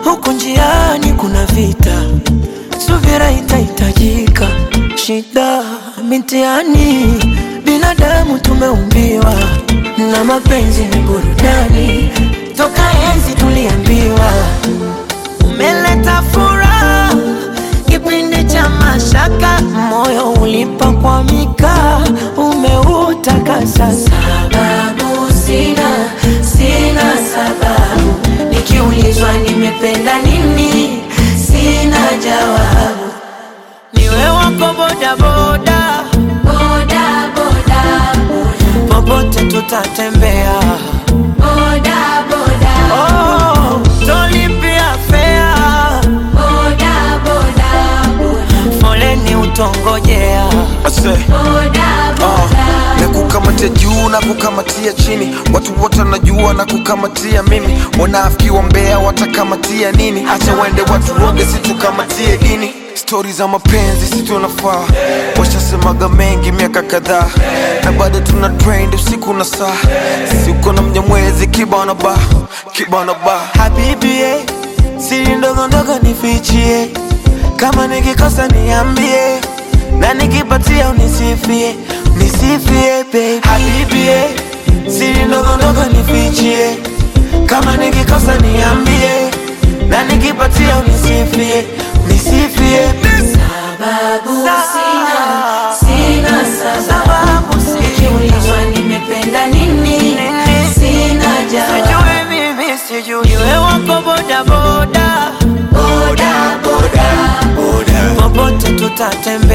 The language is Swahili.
huku njiani kuna vita, subira itahitajika. Shida mitihani, binadamu tumeumbiwa, na mapenzi ni burudani, toka enzi tuliambiwa. Umeleta furaha kipindi cha mashaka, moyo ulipakwamika, umeutakasa. Sababu sina, sina sababu, nikiulizwa nimependa nini, sina jawabu. Niwe wako bodaboda, Boda, boda, popote tutatembea. boda, boda, Oh, tolipia fea, boda, boda, boda, foleni utongojea. Ase, boda, uh, boda. na kukamatia juu na kukamatia chini, watu wote wanajua na kukamatia mimi. Wanafiki wa mbea watakamatia nini? Acha wende watu woge, situkamatie dini. Stori za mapenzi si tunafaa, washasemaga mengi miaka kadhaa, na bado tuna trend usiku na saa. Sisi uko na mnyamwezi kibana ba kibana ba Habibi, eh, siri ndogo ndogo nifichie, kama nikikosa niambie, na nikipatia unisifie, nisifie baby. Habibi, eh, siri ndogo ndogo nifichie, kama nikikosa niambie, na nikipatia unisifie, nisifie Sababu sina, sina sababu, sababu sijui nikiulizwa nimependa nini, sina jawabu. sijui mimi sijui, iwe wako bodaboda, Boda, boda, popote tutatembea.